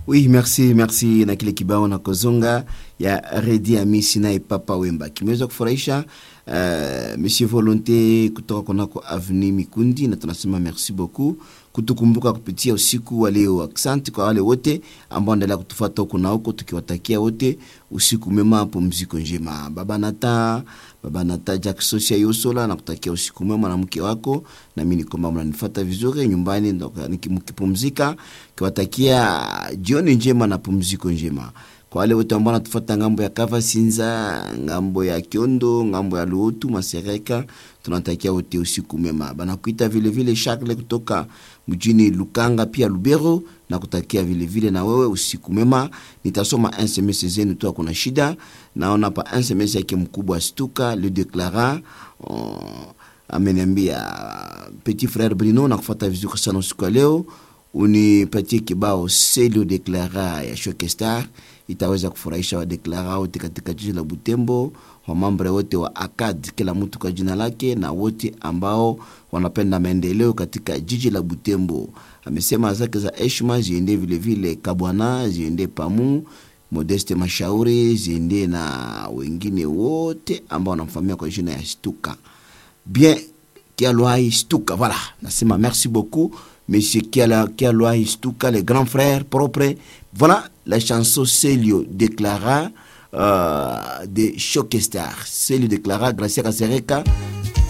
Oui, merci merci na kile kibao na kozonga ya Redi Amisi naye Papa Wemba kimeweza kufurahisha uh, Monsieur Volonté kutoka kunako Avenue Mikundi, na tunasema merci beaucoup kutukumbuka kupitia usiku wa leo. Asante kwa wale wote ambao wanaendelea kutufuata huko na huko, tukiwatakia wote usiku mema, pumziko njema. Baba Nata, baba Nata Jack Sosia Yosola, nakutakia usiku mwema na mke wako, na mimi nikomba mnanifuata vizuri nyumbani, mkipumzika, kiwatakia jioni njema na pumziko njema kwa wale wote ambao wanatufuata ngambo ya Kava Sinza, ngambo ya Kiondo, ngambo ya Luotu, Masereka, tunatakia wote usiku mema. Banakuita vile vile Charles kutoka mjini Lukanga pia Lubero, na kutakia vile vile na wewe usiku mema. Nitasoma SMS zenu tu, kuna shida. Naona pa SMS yake mkubwa Stuka le declara uh, ameniambia petit frère Bruno, na kufuata vizuri sana usiku wa leo, unipatie kibao Selio declara ya Shokestar itaweza kufurahisha wadeklara wote katika jiji la Butembo, wamambre wote wa ACAD, kila mtu kwa jina lake, na wote ambao wanapenda maendeleo katika jiji la Butembo. Amesema zake za heshima ziende vilevile Kabwana, ziende Pamu, Modeste Mashauri, ziende na wengine wote ambao wanamfamia kwa jina ya Stuka bien Kialwai Stuka. Voilà, nasema merci beaucoup Monsieur Kialwai Stuka, le grand frère propre. Voilà la chanson Celio déclara euh, de Shokestar. Celio déclara Gracia Casereka